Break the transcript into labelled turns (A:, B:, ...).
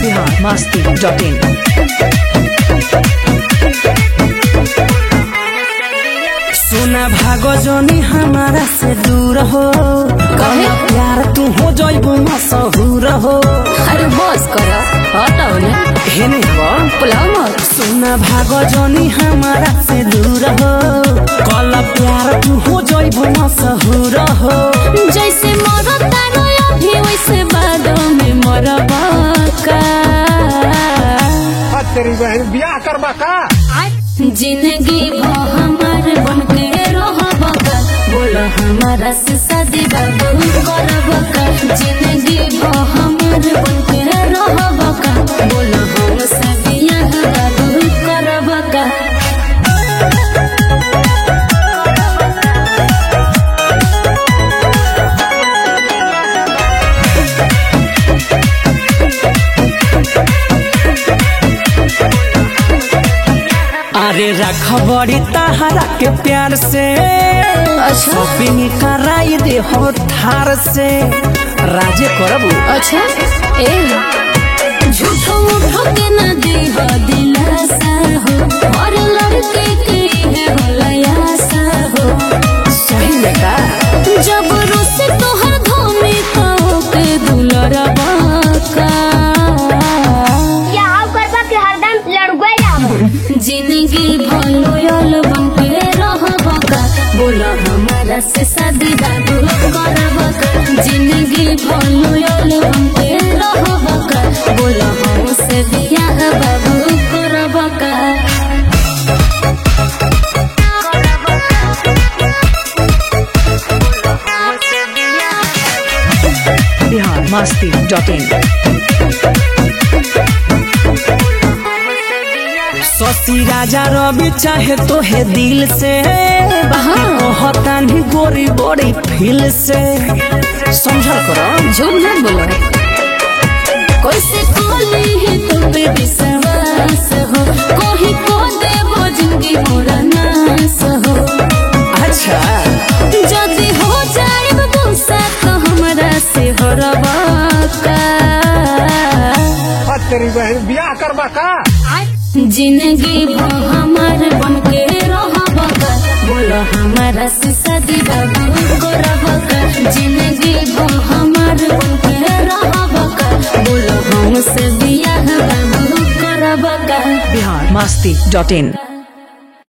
A: biharmasti.in
B: सुना भागो जोनी हमारा से दूर हो
C: काहे?
B: प्यार तू हो जइबो मशहूर हो
C: अरे बस कर हटाओ ना
B: हेने हो
C: पुलाव मत
B: सुना भागो जोनी हमारा से दूर हो कल प्यार तू हो जइबो मशहूर हो
C: जैसे मरता गया भी वैसे बादों में मरबा का
D: आ तेरी बहन ब्याह करबा का
C: जिंदगी भो हमार बन के रहब का बोलो हमारा से शादी बाबू करब का जिंदगी भो हमार बन के रहब का बोलो हम से बियाह बाबू करब का
B: अरे रख बड़ी तहरा के प्यार से
C: अच्छा
B: शॉपिंग कराई दे हो थार से राजे करबू
C: अच्छा ए झूठो मूठो के न देह दिलासा हो और लड़के के है होलयासा हो
B: सही में का
C: जब रोसे तोहर धोमे कहो के दुलरा बाका
E: क्या करबा के हरदम लड़ुआ जाब
C: जिंदगी भलो यल बन के रहबा का बोला हमारा से शादी बाबू करबा का जिंदगी भलो यल बन के रहबा का बोला हम से बियाह बाबू करबा का
A: biharmasti.in
B: शशि राजा रवि चाहे तो है दिल से कहता नहीं गोरी गोरी फील से समझल करो
C: झूठ मत बोलो कैसे कोली है तुम पे विश्वास हो कोही को देवो जिंदगी मोरा नास हो
B: अच्छा
C: जदी हो जाए गुस्सा तो हमरा से हरबा का
D: आ तेरी बहन ब्याह करबा का
C: जिंदगी भो हमार बन के रहबा का बोलो हमारा से शादी बाबू करब का जिंदगी भो हमार बन के रहबा का बोलो हमसे बियाह बाबू करब का
A: biharmasti.in